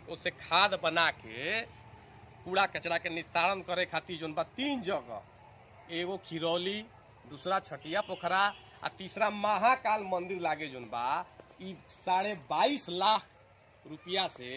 उससे खाद बना के कूड़ा कचरा के निस्तारण करे खातिर जोन बा तीन जगह एगो खिरौली दूसरा छटिया पोखरा आ तीसरा महाकाल मंदिर लागे जोन बा ई साढ़े बाईस लाख रुपया से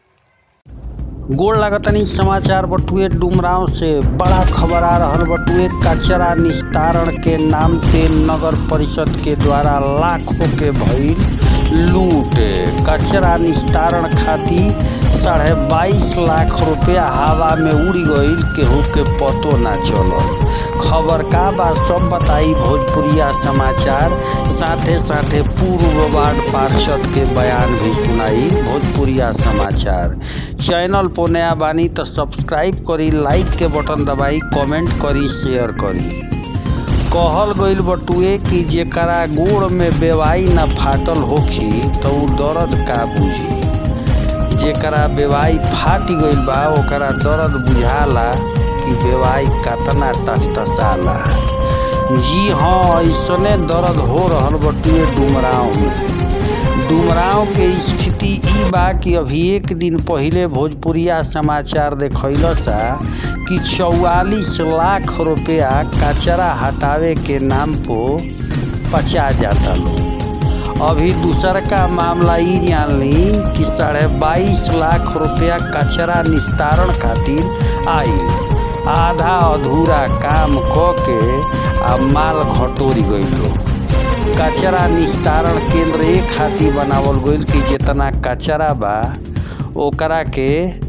गोड़ लागतनी समाचार बटुए डुमराव से बड़ा खबर आ रहल बटुए कचरा निस्तारण के नाम पे नगर परिषद के द्वारा लाखों के भइल लूट कचरा निस्तारण खातिर साढ़े बाईस लाख रुपया हवा में उड़ गईल केहू के पतो ना चलल खबर का बा सब बताई भोजपुरिया समाचार साथे साथे पूर्व वार्ड पार्षद के बयान भी सुनाई भोजपुरिया समाचार चैनल पर नया बानी तो सब्सक्राइब करी लाइक के बटन दबाई कमेंट करी शेयर करी कहल गईल बटुए कि जेकरा गोड़ में बेवाई ना फाटल होखी तो उ दर्द का बुझी जेकरा बेवाई फाटी गईल बा ओकरा दर्द बुझाला कि बेवाई कतना टसटसाला जी हाँ ऐसने दर्द हो रहल बटुए डुमराव में डुमराव के स्थिति ई बा कि अभी एक दिन पहिले भोजपुरिया समाचार देखैल सा कि चौवालीस लाख रुपया कचरा हटावे के नाम पो पचा जाता लोग अभी दूसर का मामला ई जान ली कि साढ़े बाईस लाख रुपया कचरा निस्तारण खातिर आइल आधा अधूरा काम क के आ माल घटोरी गईल लोग कचरा निस्तारण केंद्र एक खातिर बनावल गईल कि जितना कचरा बा ओकरा के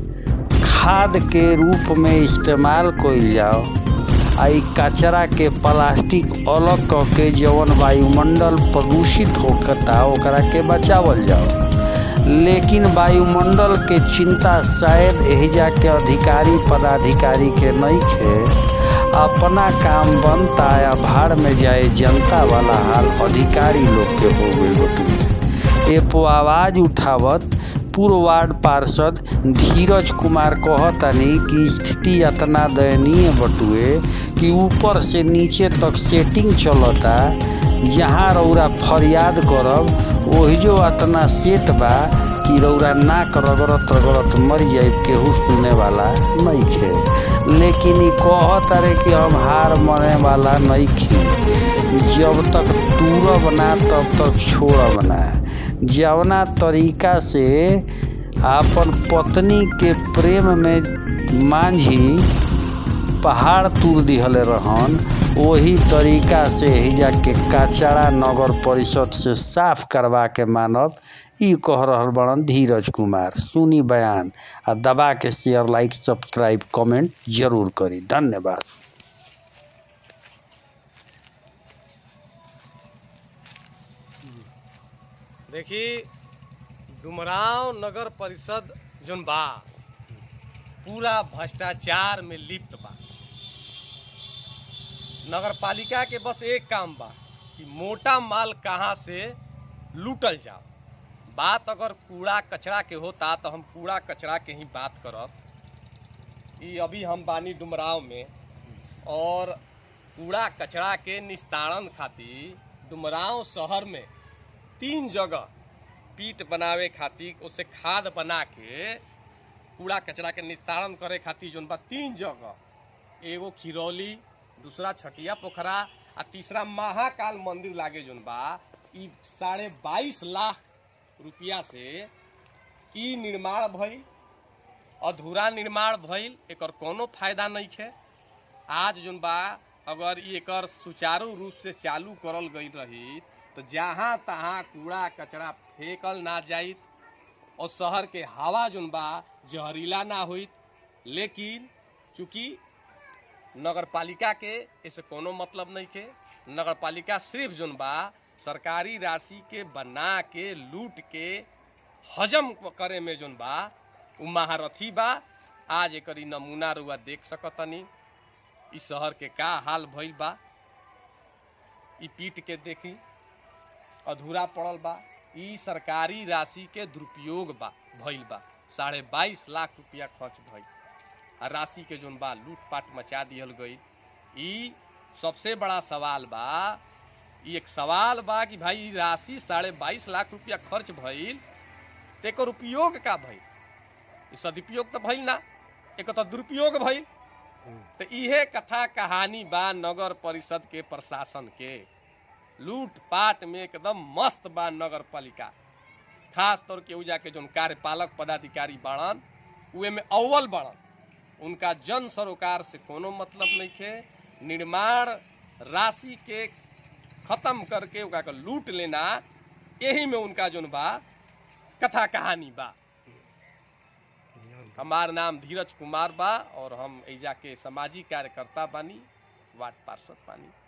खाद के रूप में इस्तेमाल कइल जाओ आ इ कचरा के प्लास्टिक अलग क के जवन वायुमंडल प्रदूषित होकता ओकरा के बचावल जाओ लेकिन वायुमंडल के चिंता शायद एहिजा के अधिकारी पदाधिकारी के नहीं खे अपना काम बनता या भाड़ में जाए जनता वाला हाल अधिकारी लोग के हो गई बटुए एपो आवाज उठावत पूर्व वार्ड पार्षद धीरज कुमार कहतनी कि स्थिति इतना दयनीय बटुए कि ऊपर से नीचे तक सेटिंग चलता जहाँ रौरा फरियाद करब वही जो इतना सेट बा कि रौरा नाक रगड़त रगड़त मर जाए केहू सुने वाला नहीं खे लेकिन ई कहत रे कि हम हार मने वाला नहीं खी जब तक तूरब ना तब तक छोड़ब ना जवना तरीका से आपन पत्नी के प्रेम में मांझी पहाड़ तूर दिहले रहन वही तरीका से हिजा के कचरा नगर परिषद से साफ करवा के मानब ई कह रहल बड़न धीरज कुमार सुनी बयान आ दबा के शेयर लाइक सब्सक्राइब कमेंट जरूर करी धन्यवाद देखी डुमराव नगर परिषद जोन बा पूरा भ्रष्टाचार में लिप्त बा नगर पालिका के बस एक काम बा कि मोटा माल कहाँ से लूटल जाओ बात अगर कूड़ा कचरा के होता तो हम कूड़ा कचरा के ही बात करब ई अभी हम बानी डुमराव में और कूड़ा कचरा के निस्तारण खातिर डुमराव शहर में तीन जगह पीट बनावे खातिर उससे खाद बना के कूड़ा कचरा के निस्तारण करे खातिर जोन बा तीन जगह एगो खिरौली दूसरा छटिया पोखरा आ तीसरा महाकाल मंदिर लागे जोन बा ई साढ़े बाईस लाख रुपया से ई निर्माण भइल अधूरा निर्माण भइल एकर कोनो फायदा नहीं है आज जोन बा अगर ई एकर सुचारू रूप से चालू करल गई रही तो जहाँ तहाँ कूड़ा कचरा फेंकल ना जाइत और शहर के हवा जोन बा जहरीला ना होइत लेकिन चूंकि नगर पालिका के ऐसे कोनो मतलब नहीं के नगर पालिका सिर्फ जोन बा सरकारी राशि के बना के लूट के हजम करे में जोन बा उ महारथी बा आज एकर ई नमूना रुआ देख सकतनी इस शहर के का हाल भइल बा ई पीट के देखी अधूरा पड़ल बा ई सरकारी राशि के दुरुपयोग बा भइल बा साढ़े बाईस लाख रुपया खर्च भइल आ राशि के जोन बा लूटपाट मचा दिहल गई ई सबसे बड़ा सवाल बा ई एक सवाल बा कि भाई ई राशि साढ़े बाईस लाख रुपया खर्च भइल तो एकर उपयोग का भइल ई सदुपयोग तो भइल ना एक तो दुरुपयोग भइल तो इहे कथा कहानी बा नगर परिषद के प्रशासन के लूट पाट में एकदम मस्त बा नगर पालिका खास तौर के उजा के जोन कार्यपालक पदाधिकारी बाड़न उहे में अव्वल बाड़न उनका जन सरोकार से कोनो मतलब नहीं थे निर्माण राशि के खत्म करके ओकरा के लूट लेना यही में उनका जोन बा कथा कहानी बा हमार नाम धीरज कुमार बा और हम एजा के सामाजिक कार्यकर्ता बानी वार्ड पार्षद बानी